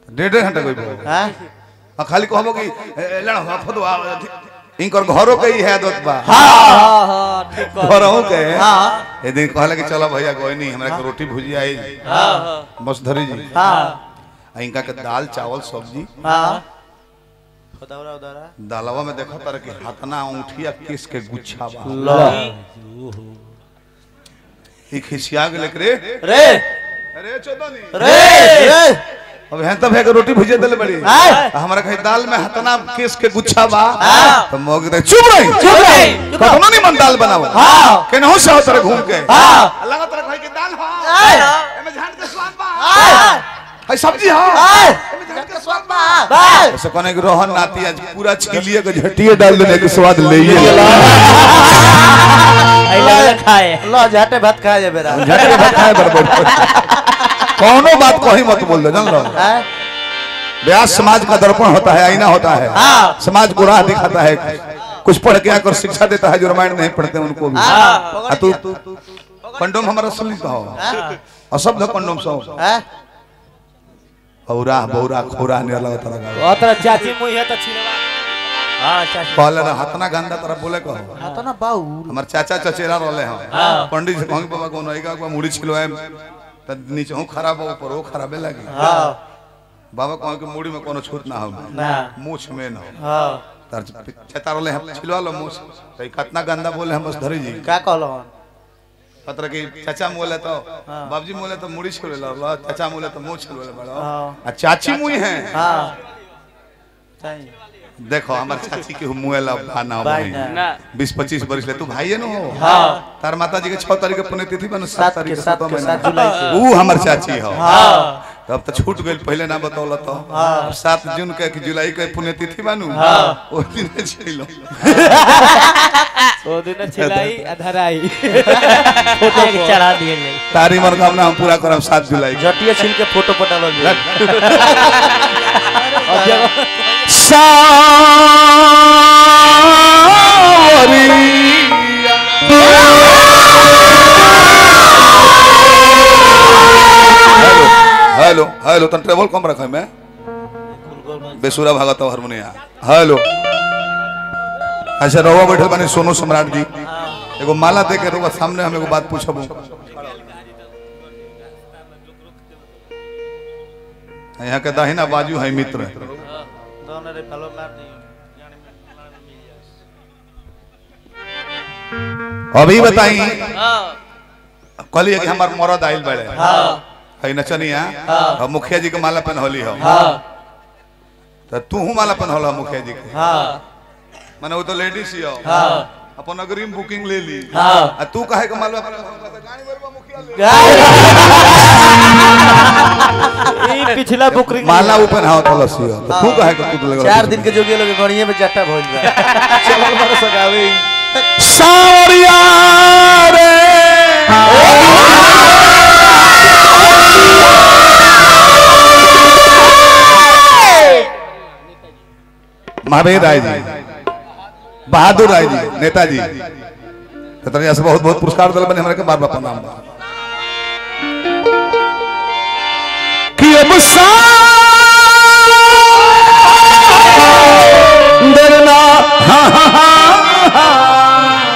डेढ़ डेढ़ घंटा कोई हाँ आ खाली कहबो कि ए, ए, लड़ हफद वा इनकर घरों के ही है आदत बा हाँ हाँ ठीक कह घरों के हाँ ए दिन कहला कि चलो भैया कोई नहीं हमरा के रोटी भुजिया आई हाँ बस धरी जी हाँ आ इनका के दाल चावल सब्जी हाँ उदारा उदारा दालवा में देखो तर कि हतना ऊँठिया किस के गुच्छा बा लो ई खिसिया गेले रे रे अरे चोदनी रे रे अब हैं तब है के रोटी भुजिया देले बड़ी आय। आ हमरा कहे दाल में हतना किस के गुच्छा बा हाँ। तो मोग दे चुप रही चुप रही कतनो नहीं मन दाल बनाओ हाँ। केनहू से हो तरह घूम के हाँ। अल्लाह तरह कहे कि दाल हो आय। एमे झाड़ के स्वाद बा आय। है सब्जी हो आय। एमे झाड़ के स्वाद बा बाय ऐसे कोने के रोहन नाती आज पूरा छिलिए के झटिए डाल देने के स्वाद ले ये लो खाए लो झाटे भात खाए जे बेरा झट के बताए बराबर कौनो बात कहीं मत बोल दो जान लो हाँ ब्यास समाज का दर्पण होता है आईना होता है हाँ। समाज को राह दिखाता है कुछ पढ़ के आकर शिक्षा देता है जो रामायण नहीं पढ़ते उनको भी हाँ आ तू कंडोम हमारा सुन कहो अशब्द कंडोम सो हाँ औरा बौरा खोरा ने अलग तरह ओतरा चाची मुई है त छिलवा हां चाची कहले ना हतना गंदा तरह बोले कहो हाँ तो ना बाऊ हमार चाचा चचेरा रहले हम पंडित जी कहंगे बाबा कोनो आएगा को मुड़ी छिलवाए त नीचे हूं खराब हो ऊपर वो खराबे लगी हाँ बाबा कहो कि मुड़ी में कोनो छूट ना हो ना मूछ में ना हो हाँ तार चेता रहले हम छिलवा लो मूछ तो ई कितना गंदा बोले हम बस धरी जी का कहलो पत्र की चाचा मोले तो बाबूजी मोले तो मुड़ी छिलवे लो चाचा मोले तो मुंह छिलवे बड़ो हाँ आ चाची मुई है हाँ चाहिए देखो हमार चाची के मुएला भाना भाई भाई ना। ना बीस पच्चीस बरिस ले तू भाई न हो हाँ तार माता जी के छह तारीख के पुण्यतिथि बन सात सात तारीख के के सात सातवां के महीना सात जुलाई से ऊ हमर चाची हो हाँ तब तो छूट गइल पहले ना बतौल तो अब सात जून के कि जुलाई के पुण्यतिथि बानू हाँ। ओ दिन छिलो ओ दिन छिलाई अधराई फोटो चढ़ा दिए ले तारी मनोकामना हम पूरा करब सात जुलाई के जटिया छिल के फोटो पटालो जे अब जब हेलो हेलो हेलो तन ट्रेवल कम रखे मैं बेसुरा भागत हारमोनिया हेलो अच्छा रहुआ बैठल बानी सोनू सम्राट जी एगो माला दे के रहुआ सामने हम एगो बात पूछब यहाँ के दाहिना बाजू है मित्र दोनों रे फलो मार दियो अभी बताई कहलिए कि हमार मरद आइल बड़े है नचनिया और मुखिया जी के माला पहनौली हो तो तू माला पहनौल हो मुखिया जी के हाँ माने वो तो लेडीज ही हो हाँ अपन अग्रिम बुकिंग ले ली हाँ। आ तू काहे के मालवा गाड़ी बरवा मुखिया ले ई पिछला बुकरी माला ऊपर हाथ लसी हो तो तू काहे के तू लगा चार दिन के जोगी लोग गणिये में जट्टा भइल बा चल बड़ सगावे सावरिया रे महावीर राय जी बहादुर राय जी नेताजी कतरिया से बहुत बहुत पुरस्कार दिल बने हमारे के बार बार प्रणाम बा कि अब डरना हाँ हाँ हाँ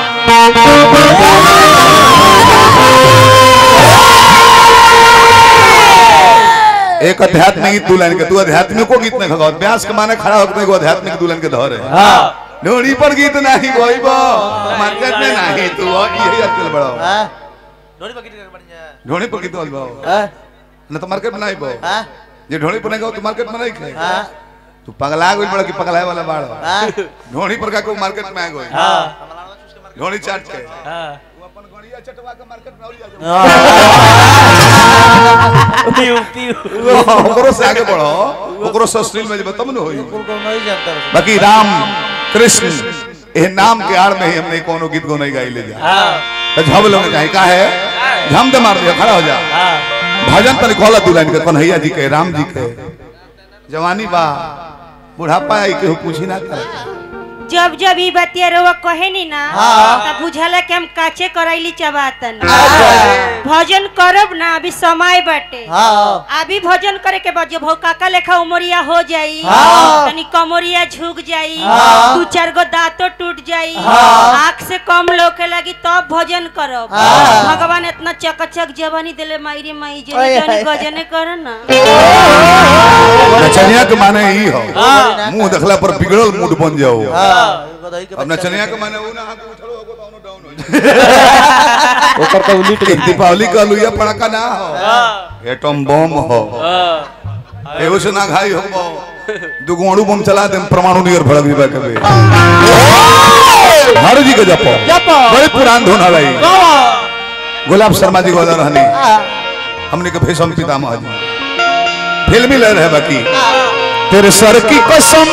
एक आध्यात्मिक गीत दुल्हन के तू आध्यात्मिको गीत में खगाओ व्यास के माने खड़ा होकर एगो आध्यात्मिक दुल्हन के धरे हां ढोड़ी पर गीत नहीं गोइबो मार्केट में नहीं तू यही अचल बड़ो हां डोरी पकड़ के बढ़िया ढोड़ी पर गीत बोलबो हां न तो मार्केट में नहीं बो हां जे ढोड़ी पर नहीं गो तू मार्केट में नहीं खाए हां तू पगला गइल बड़ा कि पगलाए वाला बाड़ो हां ढोड़ी पर का को मार्केट में आ गई हां ढोड़ी चाट के हां अपन गड़िया चटवा के मार्केट में और जा पीऊ पीऊ ओकरो से आगे बढ़ो ओकरो से अश्लील में जब तब न होई बिल्कुल को नहीं जानता रहो। बाकी राम कृष्ण ए नाम के आड़ में ही हमने कोनो गीत गो नहीं गाई ले जा हां तो झब लोग कहीं का है झम दे मार दिया खड़ा हो जा हां भजन तनी खोला दुल्हन के कन्हैया जी के राम जी के जवानी बा बुढ़ापा आई केहू पूछी ना कर जब जब ई बतिया रहुआ कहे नी ना हाँ। तब बुझाला कि हम काचे करैली चबातन भजन करब ना अभी समय बाटे हाँ अभी भजन करे के बाद जब हो काका लेखा उमरिया हो जाई हाँ। तनी कमरिया झुक जाई हाँ। दू चार गो दांतो टूट जाई हाँ। आँख से कम लोके लगी तब भजन करब हाँ। भगवान इतना चकचक जवानी दिले माई रे माई जे ओए, तनी ओए। गजने कर ना नचनिया के माने ई हो मुंह देखला पर बिगड़ल मूड बन जाओ हाँ एगो दही के अब बच्चा नचनिया के माने ऊ ना हाथ उछलो होगो तो औनो डाउन हो जाए ओकर तो उलिट एक दीपावली का लुइया पड़ाका ना हो एटम बम हो एगो से ना घाई हो दुगो अणु बम चला दे परमाणु नियर भड़क दिबा के बे हर जी के जपो जपो। बड़ी पुरान धुन हलाई गुलाब शर्मा जी गोदर रहनी हमने के भीषम पितामह जी फिल्मी लग रहे बाकी तेरे सर की कसम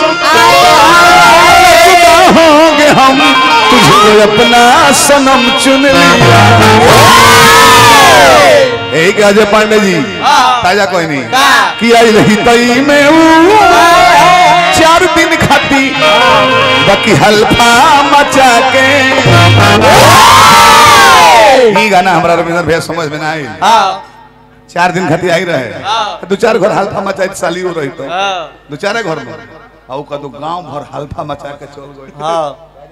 जुदा होंगे हम तुझको अपना सनम चुन लिया यही के अजय पांडे जी ताजा कोई नहीं कि आई रही तई में ऊ चार दिन खाती बाकी हल्फा मचा के ई गाना हमरा रविंद्र भैया समझ में ना आई हाँ चार दिन खाती आई रहे दो चार घर हल्फा मचा के साली हो रही तो दो चार घर में और का तो गांव भर हल्फा मचा के चल गई हाँ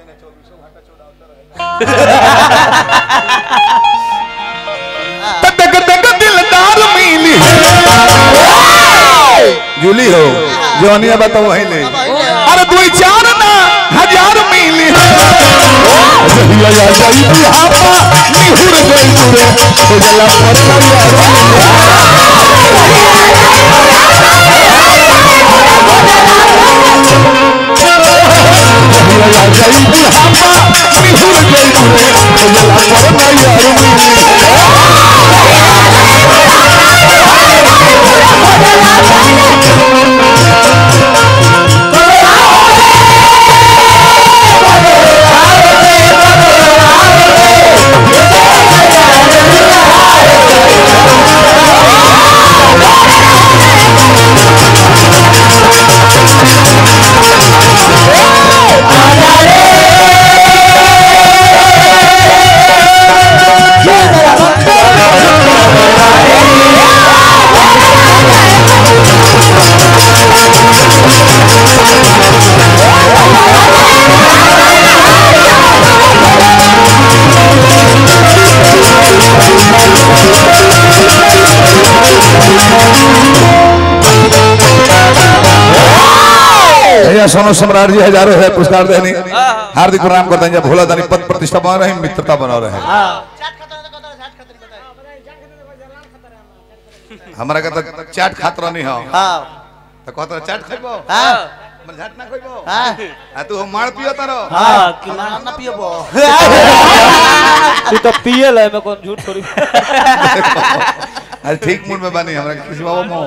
तक तक दिलदार मिली जूली हो जोनिया बताओ वही ले अरे दो चार ना हजार मिली जहिया या जाई बुढ़ापा निहुर गई तुरे तो जला पर जहिया या जाई बुढ़ापा निहुर गई तुरे तो जला पर यार मिली भैया सोनू सम्राट जी हजारों है पुरस्कार देनी हार्दिक प्रणाम करते हैं जब भोला दानी पद प्रतिष्ठा बना रहे मित्रता बना रहे हमारा कहता चाट खात रहनी हो हाँ तो कहता चाट खइबो हाँ हमर झाट ना खइबो हाँ आ तू मार पियो तारो हाँ कि ना ना पियबो तू तो पिए ले मैं कौन झूठ थोड़ी अरे ठीक मूड में बानी हमरा किसी बाबा मो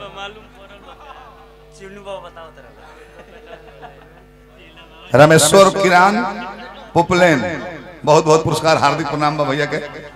रमेश्वर किरान पुपलेन बहुत बहुत पुरस्कार हार्दिक प्रणाम बा भैया के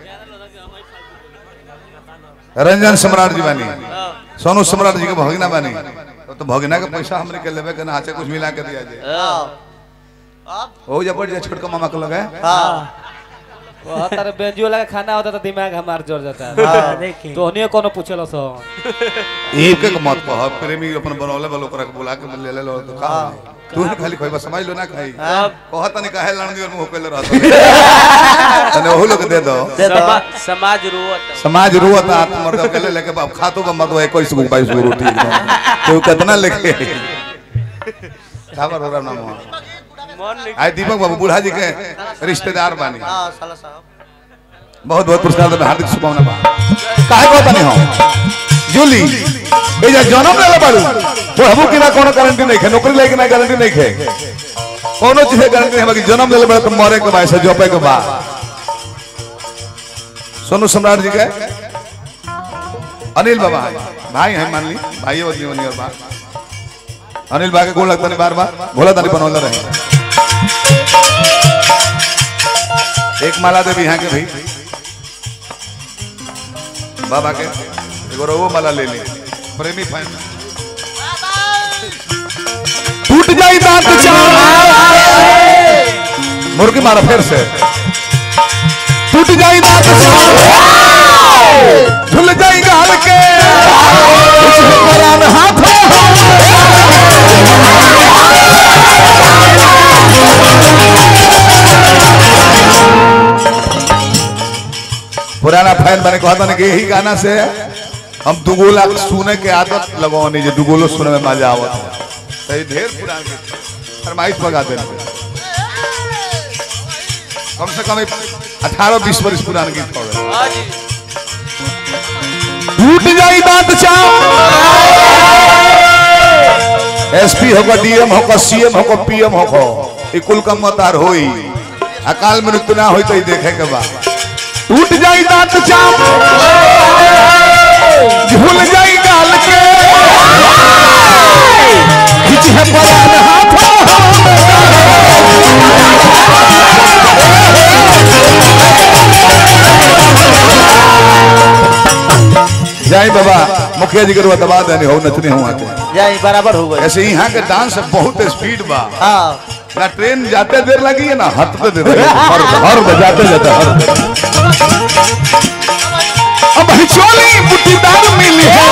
रंजन सम्राट जी बानी सोनू सम्राट जी के भगना बानी तो भगना के पैसा हमरे के लेवे के ना आचे कुछ मिला के दिया जाए अब हो जा पड़ जा छोटका मामा के लगे हाँ वो तारे बेंजियो लगा खाना होता तो दिमाग हमार जोर जाता हाँ। है तो हनियो कोनो पूछेलो सो एक एक मत कह प्रेमी अपन बनौले वालों ओकरा के बुला के ले ले लो तो का तू ना खाली खोइबा समझ लो ना खाई कहत नहीं काहे लड़नी और मुंह पेले रहत तने ओहू लोग दे दो दे दो समाज रोवत समाज रोवत आत मर्द अकेले लेके बाप खातो बा मत 21 गो 22 गो रोटी एकदम तो कितना लेके खबर हो रहा नाम हुआ। मन नहीं आई दीपक बाबू बूढ़ा जी के रिश्तेदार बानी हाँ साला साहब बहुत बहुत पुरस्कार देबे हार्दिक शुभकामना बा काहे कहता नहीं हम जूली ए जा जन्म लेले बाड़ू पढ़बू कि ना कोनो गारंटी नहीं है नौकरी लेके ना गारंटी नहीं है कोनो चीज के गारंटी नहीं है बाकी जन्म लेले बड़ा तो मरे के बाद से जोपे के बाद सोनू सम्राट जी के अनिल बाबा है भाई है मान ली भाई है जीवन और बा अनिल बा के गोल लगता नहीं बार बार भोला दानी बनौले रहे एक माला देवी यहाँ के भाई बाबा के एगो रवो माला ले ली प्रेमी फाइन टूट जाई दांत चार मुर्गी मारा फिर से टूट जाई दांत झुल जाई गाल के करार हाथ पुराना फैन बने कहता ना कि यही गाना से हम दुगोला सुने के आदत लगवानी जो दुगोलो सुने में मजा आवत है तो ये ढेर पुरान गीत फरमाइश लगा देना कम से कम अठारह बीस वर्ष पुरान गीत हो गए हाँ जी टूट जाई दांत चाव एसपी होगा डीएम होगा सीएम होगा पीएम होगा ये कुल का मतार होई अकाल मृत्यु ना होई तो ये देखे के बाद टूट जाई दांत चाव झूल जाई गाल के खिंच है परान हाथ जय बाबा मुखिया जी के रुआ दबा देने हो नचने हो आके जाई बराबर हो गए ऐसे यहाँ के डांस बहुत स्पीड बा हाँ ना ट्रेन जाते देर लगी है ना हटते देर लगी है। हर हर बजाते जाते हर अब हिचोली बुटीदार मिली है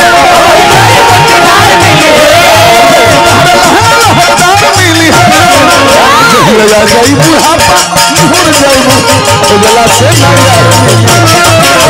लहरदार मिली है जहिया जा जाई बुढ़ापा भूल जाई उजला से नया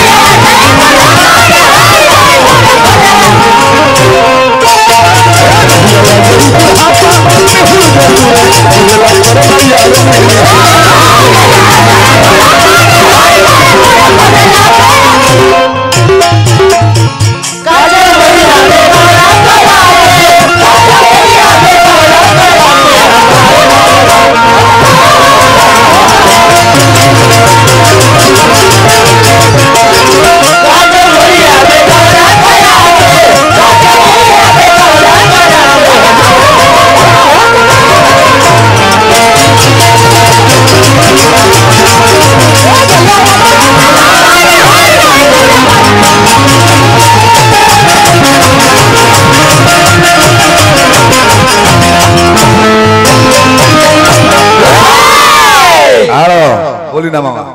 आरो बोली ना मामा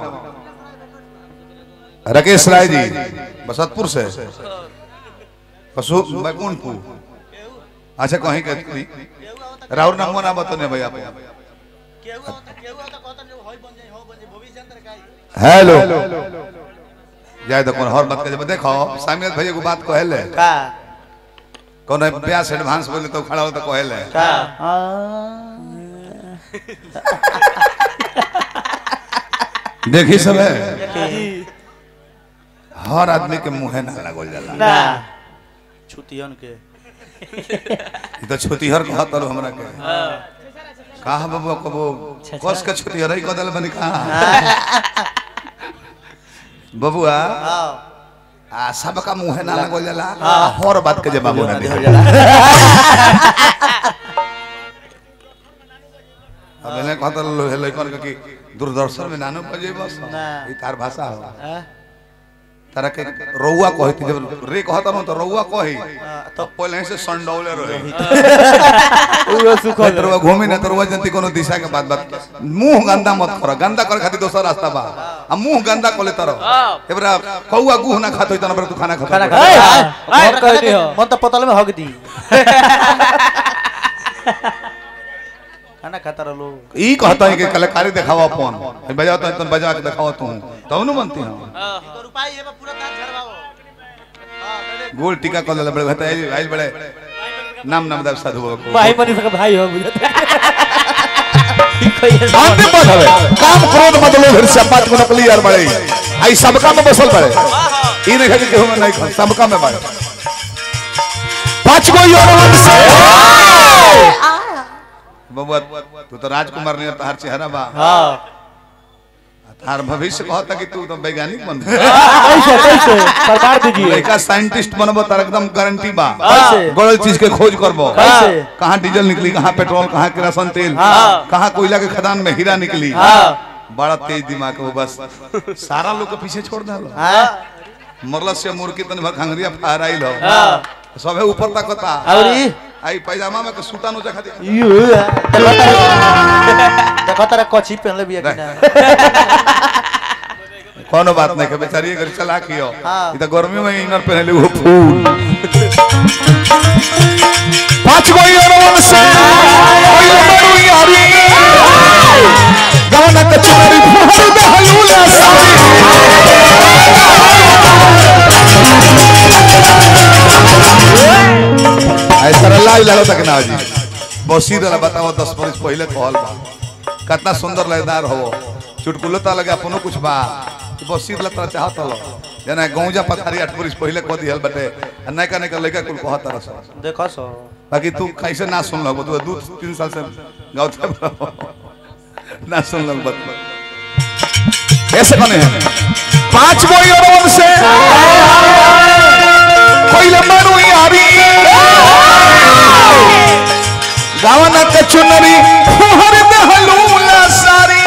राकेश राय जी बसतपुर से पशु बैकुंठपुर अच्छा कहीं के कोई राहुल नाम ना बतने भैया हेलो जाए तो कौन हर बात के जब देखो सामियत भैया को बात कहले का कौन ब्यास एडवांस बोले तो खड़ा हो तो कहले का देखी सब है हर आदमी के मुंहे ना लगल जाला ना छुतियन के ई तो छुतिहर कहत रहो हमरा के कहा बाबू कबो कस के छुतिहर ही कदल बनी कहा बबुआ हाँ आ सबका मुंहे ना लगल जाला हर बात के जवाब ना दे अब एने कहत लो हे लइकन के कि दूरदर्शन में नानो बजे बस ना। ई तार भाषा हो हाँ, तारा के रउआ कहती जब रे कहता न तो रउआ कही हाँ, तो पहले से संडौले रहे पूरा सुख कोई तरवा घूमी ना तरवा जनती कोनो दिशा के बात बात मुंह गंदा मत करो गंदा करे खातिर दोसर रास्ता बा आ मुंह गंदा कोले तरह एबरा कौआ गुह ना खातो तना पर तू खाना खाता खाना ए, खा ए, कहती हो। मन तो पतल में हग दी खाना खाता रहो ई कहता है कि कलाकारी दिखावा अपन है बजाओ तो तन बजा के दिखावा तू तब न बनती हम गोल टीका कर ले बड़े कहता है आइल बड़े नाम नाम दर साधु बाबा को भाई मनीष का भाई हो बुझे शांति पद हवे काम क्रोध मत लो फिर से बात को नकली यार बड़े आई सबका में बसल बड़े ई नहीं खाली केहू में नहीं खा सबका में बड़े पांच गो योरवन से बबुआ तू तो राजकुमार ने तार चेहरा बा हाँ तार भविष्य कहता कि तू तो वैज्ञानिक बन कैसे कैसे प्रकार दीजिए लड़का साइंटिस्ट बनबो तार एकदम गारंटी बा कैसे? बड़ल चीज के खोज करबो कैसे? कहाँ डीजल निकली कहाँ पेट्रोल कहाँ केरोसिन तेल हाँ। कहाँ कोयला के खदान में हीरा निकली हाँ बड़ा तेज दिमाग है वो बस सारा लोग के पीछे छोड़ दे हाँ मरल से मुर्गी तन भर खंगरिया फहराइल हो हाँ सबे ऊपर तकता और ई? आई पैजामा में के सूता नो चखा दे यू देखो तारा देखो तारा कची पहनले बिया कि ना कोनो बात नहीं के बेचारी अगर चला कियो हाँ। ई त गर्मी में इनर पहनले वो फूल पांच गो इनर से कोई बड़ू यारी गाना के चोरी फूल दे हलूला सारी ऐसा लाइव लागो तक ना जी बसीर वाला बताओ दस बरस पहले कहल बा कितना सुंदर लयदार हो चुटकुलो ता लगे अपनो कुछ बा कि बसीर ला तोरा चाहत हलो जना गौजा पथारी आठ बरस पहले कह दिहल बटे आ नैका नैका लइका कुल कहत रस देखो सो बाकी तू कैसे ना सुन लो तू दू तीन साल से गाँव ना सुन लो बत ऐसे कौन है पांच गो यूरोप से कोई लंबा यारी गावना के चुनरी फुहर दहलूला सारी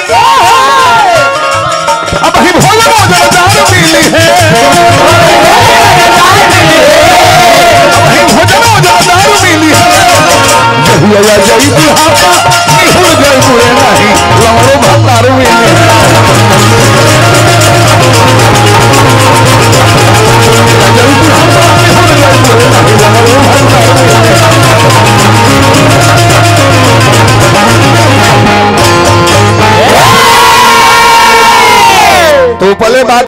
अब ही भोला मोजदार मिली है अब ही भोजन मोजदार मिली है जहिया या जई बुढ़ापा निहुर गए बुरे नहीं लवड़ो भतार मिली है तो पहले बात